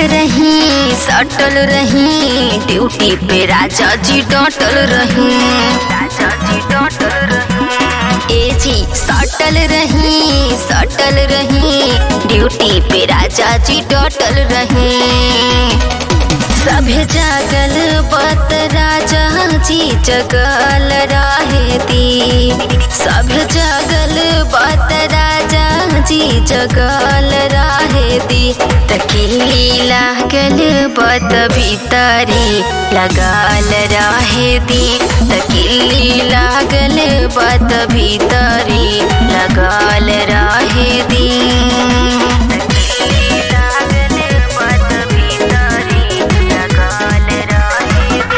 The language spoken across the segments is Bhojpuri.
रही सटल रही ड्यूटी पे राजा जी डटल रही राजा जी डटल रही ए जी सटल रही सटल रही ड्यूटी पे राजा जी डटल रही सभे जागल बत राजा जी जगल रहे दी सब जागल बत राजा जी जगल रहे दी तकीली लागल बत भीतरी लगाल रहे दी तकीली लागल बत भीतरी लगाल रहे दी तकीली लागल बत भीतरी लगाल रहे दी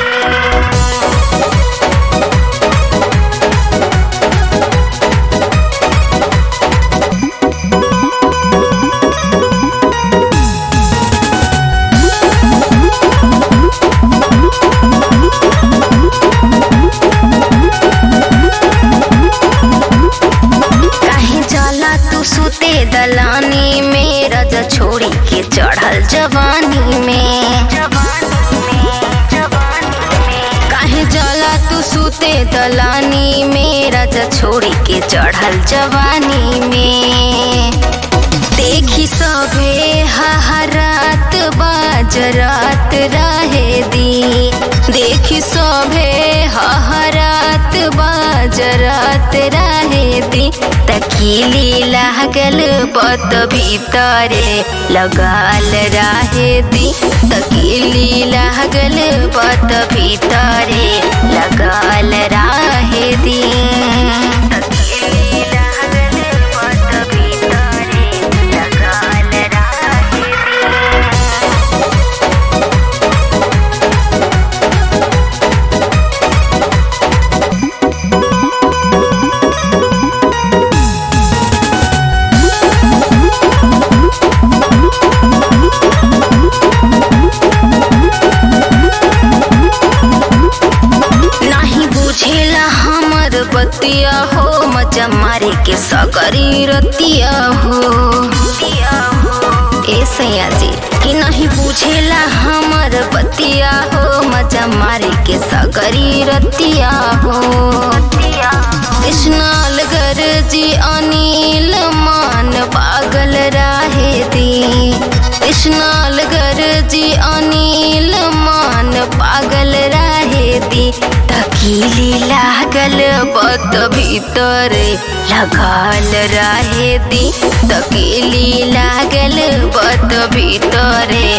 काहे जाला तू सुते दलानी में रजा छोड़ी के चढ़ल जवानी में काहे जाला तू सुते दलानी में रजा छोड़ी के चढ़ल जवानी में देखी सभे हहरात बाजरात रहे दी देखी सभे हहरात बाजरात रहे दी तकीली लागल बत भीतरे लगाल रहे दी तकीली लागल बत भीतरे लगाल रहे दी तकीली लागल बत भीतरे लगाल रहे दी नाही बुझेला हमर बतिया हो मजा मारे के सगरी रतिया हो ए सैया जी कि नहीं बुझेला हमर बतिया हो मजा मारे के सगरी रतिया हो कृष्णाल गर जी अनिल मान पागल राहे दी कृष्णाल गर जी अनिल मान पागल राहे दी तकीली लागल बत भीतर लगाल राहे दी तकीली लागल बत भीतर